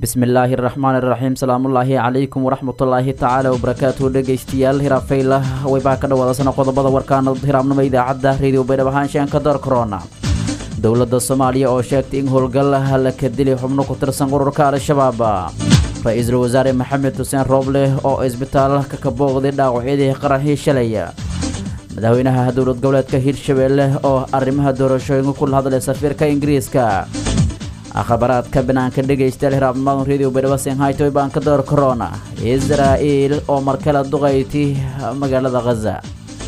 bismillaahi raxmaan iraxiim salaamullaahi calaykum waraxmatullaahi tacaala wabarakaatuhu dhegeystayaal hiraabfayla waybaha ka dhawaadasana qodobada warkaana hiraabnimo idaacadda reediyo baydhab ahaanshaanka door korona dowladda soomaaliya oo sheegtay in howlgal la ka dilay xubno ku tirsan ururka al-shabaab ra-iisul wasaare maxamed xuseen rooble oo isbitaalka ka booqday dhaawacyadii qaraxii shalay madaxweynaha dowlad goboleedka hirshabeelle oo arrimaha doorashooyinka kula hadlay safiirka ingiriiska khabaraadka banaanka dhegaystayaal hiraabnimadan reediyo baydhabo senhaytoy baan ka door korona israa'iil oo markale duqayti magaalada khaza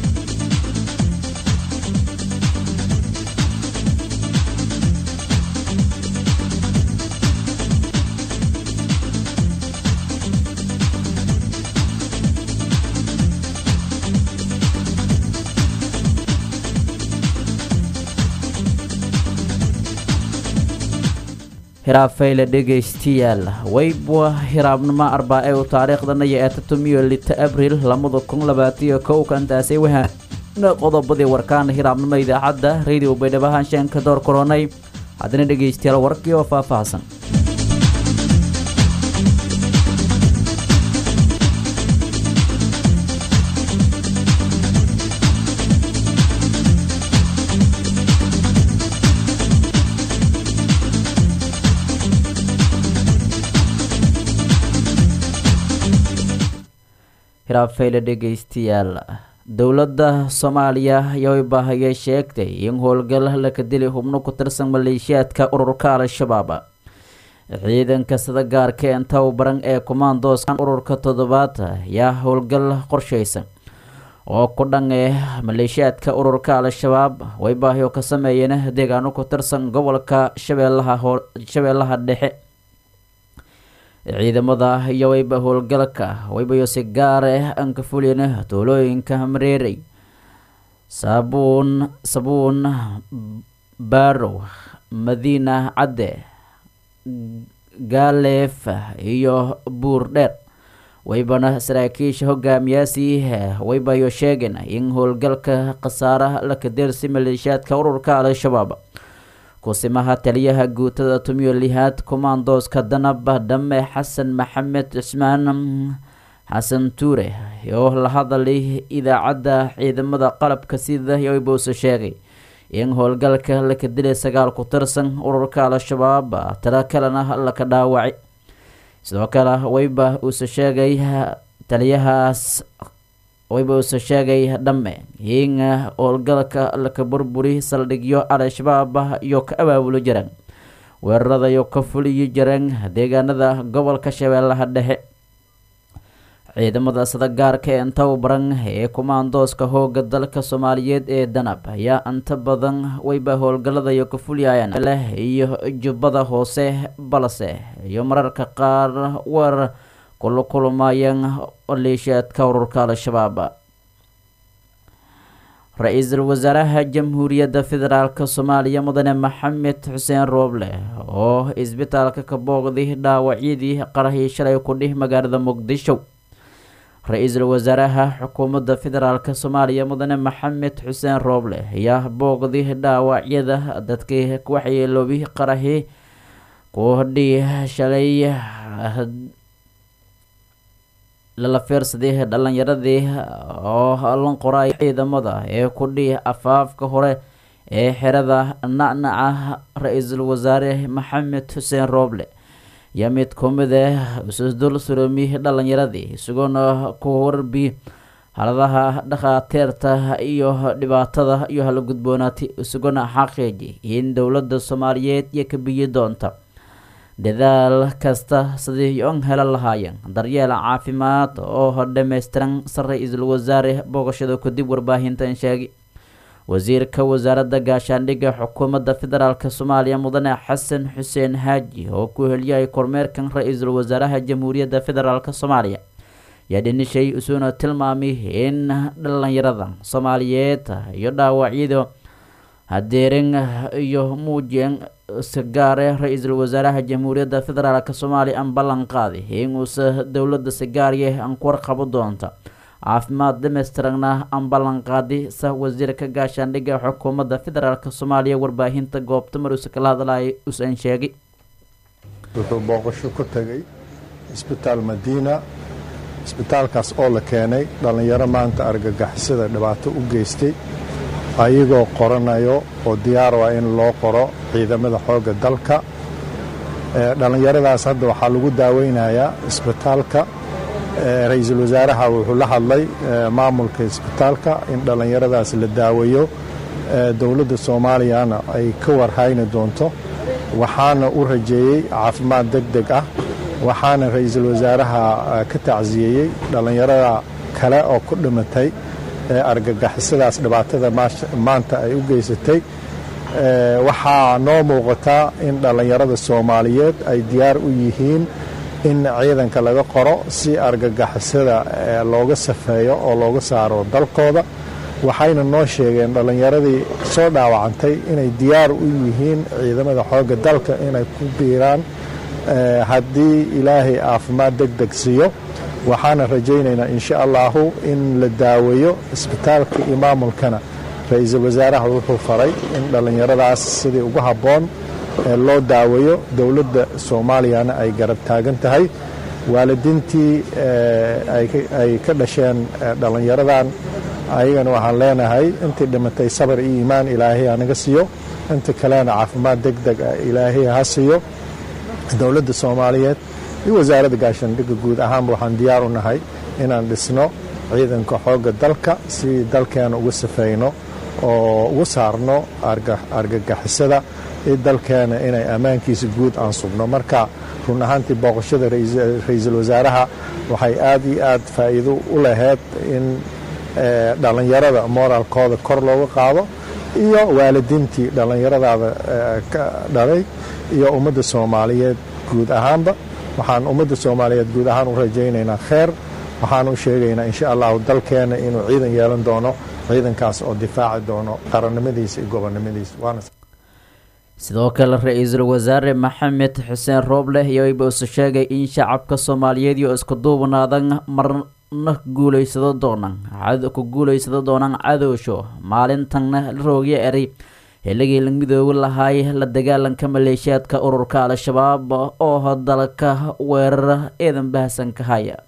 hiraabfayle dhegaystayaal weybwa hiraabnimo arbaa-e u taariikhdana iyo etatumiyo lita abril labada kun labaatiyo kow kantaasay wahaana qodobadii warkaana hiraabnimo idaacadda radio baydhabo haanshaanka door koronay haddana dhegaystayaal warkii oo faahfaahsan hiraabfayle dhegaystayaal dowladda soomaaliya ayaa baahayay sheegtay in howlgal laka dilay xubno ku tirsan maleeshiyaadka ururka al-shabaab ciidanka sida gaarka en tababaran ee kumaandooska ururka toddobaad ayaa howlgal qorshaysan oo ku dhan ee maleeshiyaadka ururka al-shabaab way baahiyo ka sameeyeen deegaano ku tirsan gobolka shabeellaha shabeellaha dhexe ciidamada iyo wayba howlgalka waybayo si gaare aan ka fulin tuulooyinka mareerey saabuun sabuun baarow madiina cadde gaaleef iyo buur dheer waybana saraakiisha hogaamiyaasi waybayo sheegeen in howlgalka khasaaraha la kadeersi maleeshiyaadka ururka al-shabaab kusimaha taliyaha guutada tumiyo lihaad kumaandooska danaba dhame xasan maxamed cismaan xasan tuure oo la hadalay idaacadda ciidamada qalabka sida yoybose sheegay in howlgalka laka dilay sagaal ku tirsan ururka al-shabaab talo kalena laka dhaawacay sidoo kale wayba uuse sheegay taliyahaas wayba uuse sheegay dhamme in howlgalka laka burburi saldhigyo al-shabaab iyo ka abaabulo jiraan weerarada iyo ka fuliyi jireen deegaanada gobolka shabeellaha dhexe ciidamada sida gaarka ee tababaran ee kumaandooska hooga dalka soomaaliyeed ee danab ayaa inta badan wayba howlgalada iyo ka fuliyayaan leh iyo jubbada hoose balse iyo mararka qaar weerar kula kulmayeen maleeshiyaadka ururka al-shabaab ra-iisul wasaaraha jamhuuriyadda federaalk soomaaliya mudane maxamed xuseen rooble oo isbitaalka ka booqday dhaawacyadii qarahii shalay ku dhih magaalada muqdisho ra-iisul wasaaraha xukuumadda federaalk soomaaliya mudane maxamed xuseen rooble ayaa booqday dhaawacyada dadkii waxyeeloobi qarahii ku dhih shalay lala fiirsaday dhalinyaradii oo lan qoray ciidamada ee ku dhih afaafka hore ee xerada nacnaca ra-iisul wasaare maxamed xuseen rooble yaa mid ku mid ah isusdul suroomi dhalinyaradii isagoona ku warbi haladaha dhakhaatiirta iyo dhibaatada iyo hala gudboonaatay isagoona xaqiiji in dowladda soomaaliyeed iyo ka biyi doonta dadaal kasta sidii on helan lahaayeen daryeel caafimaad oo dhammaystiran sa ra-iisul wasaare booqashada kadib warbaahintan sheegay wasiirka wasaaradda gaashaandhigga xukuumadda federaalk soomaaliya mudane xasan xuseen haaji oo ku heliyay kormeerkan ra-iisul wasaaraha jamhuuriyadda federaalk soomaaliya yaa dhinishay isuuna tilmaamay in dhalinyarada soomaaliyeed iyo dhaawacyada hadeerin iyo muujeen sigaare ra-iisul wasaaraha jamhuuriyadda federaalk soomaaliya aan ballan qaaday inuusa dowladda sigaarye aan ku warqabo doonta caafimaad dhamaystiranna aan ballan qaadi sa wasiirka gaashaandhigga xukuumadda federaalk soomaaliya warbaahinta goobta mar uuse kala hadlaya usan sheegay wuxuu booqasho ku tegey isbitaal madiina isbitaalkaas oo la keenay dhallinyaro maanta argagixisada dhibaato u geystay ayagoo qoranayo oo diyaar ah in loo qoro ciidamada xoogga dalka dhallinyaradaas hadda waxaa lagu daaweynayaa isbitaalka ra-iisul wasaaraha wuxuu la hadlay maamulka isbitaalka in dhallinyaradaas la daaweeyo dowladda soomaaliyana ay ka warhayni doonto waxaana u rajeeyey caafimaad deg deg ah waxaana ra-iisul wasaaraha ka tacsiyeeyey dhallinyarada kale oo ku dhimatay ee argagixisadaas dhibaatada maanta ay u geysatay waxaa noo muuqataa in dhallinyarada soomaaliyeed ay diyaar u yihiin in ciidanka laga qoro si argagixisada looga safeeyo oo looga saaro dalkooda waxayna noo sheegeen dhallinyaradii soo dhaawacantay inay diyaar u yihiin ciidamada xoogga dalka inay ku biiraan haddii ilaahay caafimaad deg deg siiyo waxaana rajaynaynaa insha allahu in la daaweeyo isbitaalka iyo maamulkana ra-iisul wasaaraha wuxuu faray in dhallinyaradaas sidii ugu habboon loo daaweeyo dowladda soomaaliyana ay garab taagan tahay waalidiintii ay ka dhasheen dhallinyaradan ayagana waxaan leenahay intii dhimatay sabar iyo iimaan ilaahay hanaga siiyo inta kalena caafimaad deg deg ah ilaahay ha siiyo dowladda soomaaliyeed iyo wasaaradda gaashaandhigga guud ahaanba waxaan diyaar u nahay inaan dhisno ciidanka xoogga dalka si dalkeena uga safayno oo ugu saarno argagixisada iyo dalkeena inay ammaankiisa guud aan sugno marka run ahaantii booqashada ra-iisul wasaaraha waxay aad iyo aad faa'iido u lahayd in dhallinyarada moraalkooda kor looga qaado iyo waalidiintii dhallinyaradaada ka dhalay iyo ummadda soomaaliyeed guud ahaanba waxaan ummadda soomaaliyeed guud ahaan u rajaynaynaa kheer waxaan u sheegaynaa insha allahu dalkeena inuu ciidan yeelan doono ciidankaas oo difaaci doono qarannimadiisa iyo gobonnimadiisa waana sidoo kale ra-iisul wasaare maxamed xuseen rooble iyoba isu sheegay in shacabka soomaaliyeed iyo isku duubnaadan marna guuleysado doonaan ku guuleysado doonaan cadowsho maalintanna roogyo eray xilligii la midoobi lahaay la dagaalanka maleeshiyaadka ururka al-shabaab oo dalka weerara eedan bahasan ka haya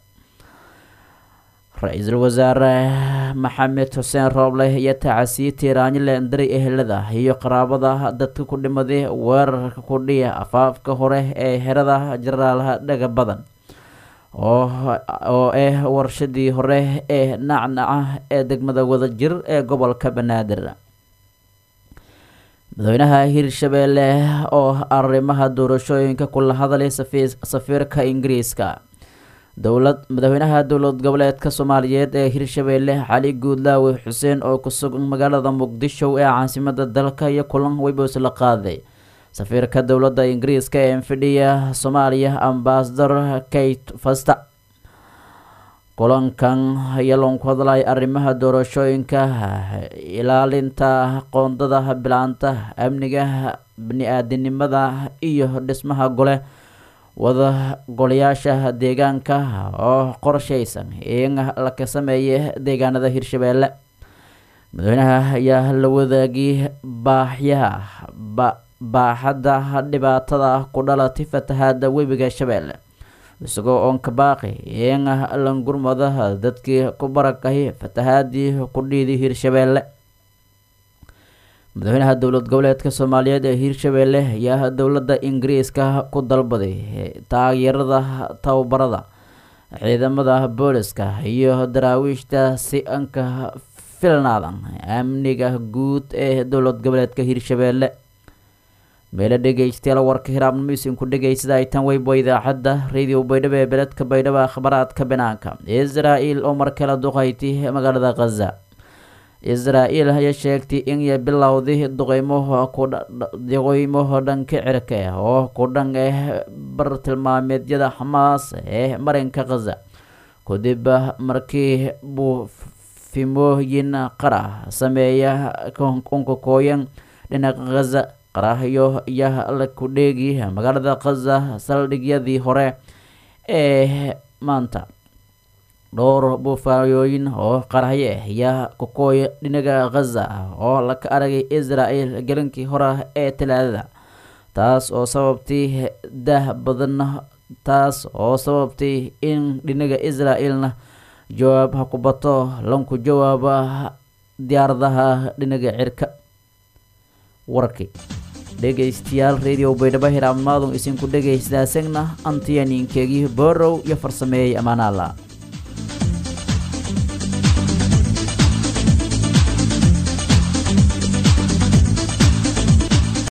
ra-iisul wasaare maxamed xuseen rooble iyo tacasiye tiiraanyo leendari ehelada iyo qaraabada dadka ku dhimaday weerarka ku dhiya afaafka hore ee xerada jenaraalaha dhaga badan oo ah warshadii hore ee nacnaca ee degmada wadajir ee gobolka banaadir madaxweynaha hirshabeelle oo arrimaha doorashooyinka kula hadlay safiirka ingiriiska dowlad madaxweynaha dowlad goboleedka soomaaliyeed ee hirshabeelle cali guudlaawe xuseen oo ku sugan magaalada muqdisho ee caasimada dalka iyo kulan weyboos la qaaday safiirka dowladda ingiriiska ee fidhiya soomaaliya ambasador kate fasta kulankan ayaa loonku hadlay arrimaha doorashooyinka ilaalinta qoondada bilaanta amniga bani-aadinimada iyo dhismaha gole wada golayaasha deegaanka oo qorshaysan in la ka sameeya deegaanada hirshabeelle madaxweynaha ayaa la wadaagay baaxyaha baaxadda dhibaatada ku dhalatay fatahaada webiga shabeelle isagoo oonka baaqi in langurmada dadkii ku barakahay fatahaadii ku dhiiday hirshabeelle madaxweynaha dowlad goboleedka soomaaliyeed ee hirshabeelle ayaa dowladda ingiriiska ku dalbaday taageerada tababarada ciidamada booliska iyo daraawiishta si anka filnaadan amniga guud ee dowlad goboleedka hirshabeelle meelo dhegeystayaal warka hiraabnimisiinku dhegeysada ay tan weybo idaacadda radio baydhabo ee beledka baydhabo akhbaraadka banaanka israa-el oo markale duqayti magaalada khaza israa-el ayaa sheegtay inay bilowday duqeymaha duqeymaha dhanka cirka oo ku dhan ah bartilmaameedyada xamaas ee marinka khaza kadib markii buufimooyin qara sameeya unkakooyan dhinaca khaza qarahyo ayaa la ku dheegi magaalada khaza saldhigyadii hore ee maanta dhowr buufayooyin oo qarahye ayaa kukooya dhinaga khaza oo laka aragay israel gelinkii hore ee talaadada taas oo sababtay dah badan taas oo sababtay in dhinaga israel-na jawaab ha ku bato lanku jawaaba diyaaradaha dhinaga cirka warkii dhegaystayaal radio baydhabo hiraabmaadun isinku dhegaystaasagna antiyaninkeegii borow iyo farsameeyey amaanaala